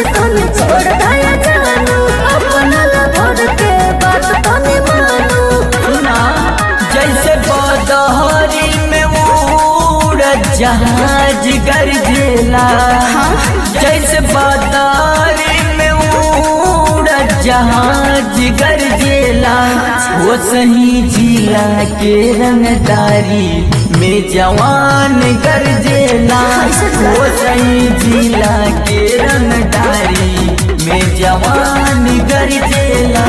तनी छोड़ दया जानू अपना लभर के बात तनी मानू सुना जैसे बदहरी में उड़द जहाज गरजेला जैसे बदहरी में उड़द जहाज गरजेला वो सही जिला के रंगदारी में जवान गरजेला वो सही जिला के रंगदारी में जवान गरजेला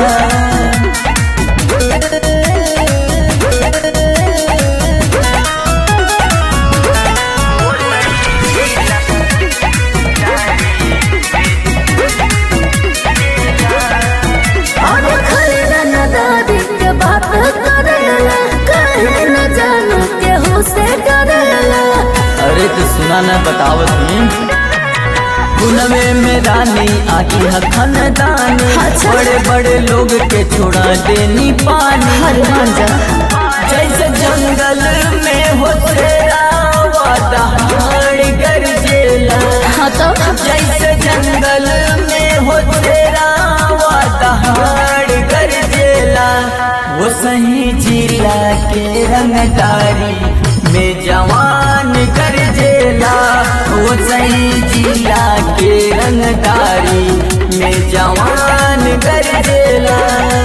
और खरीदा न दादी के बात करेला कहे न जानू केहू से डरेला अरे तो सुना न बतावत ही पुनवे में रानी आकी हखन दानी अच्छा। बड़े बड़े लोग के छोड़ा देनी पानी हनुमान जा जैसे जंगल में हो तेरा वादहाड़ गरजेला हाँ तो जैसे जंगल में हो तेरा वादहाड़ गरजेला वो सही जिला के रंगदारी में जवान गरजेला वो सही जिला के रंगदारी में जवान गरजेला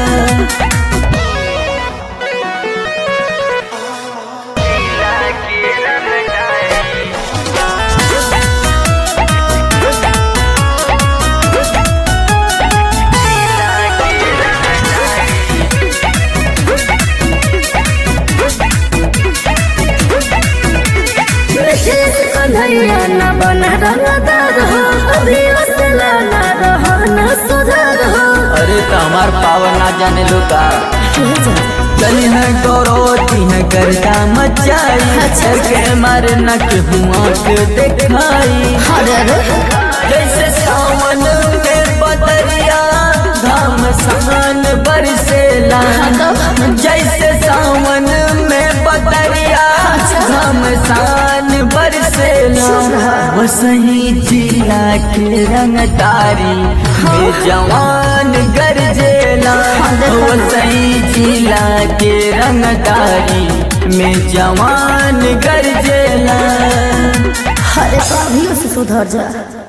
विशेष कन्हैया न बना रंगदार हो अभी असला न रहो न सुधार हो अरे तो हमार पावर ना जाने लोका चली है गौरवती है करता मचाई अच्छा। के मारे न के हुआ के दिखाई अरे अरे जैसे सावन में बदरिया धाम सान बरसेला जैसे सावन में बदरिया धाम सान बरसेला वो सही जिला के रंगदारी में जवान गरजेला वो सही जिला के रंगदारी में जवान गरजेला अरे तो अभी से सुधर जा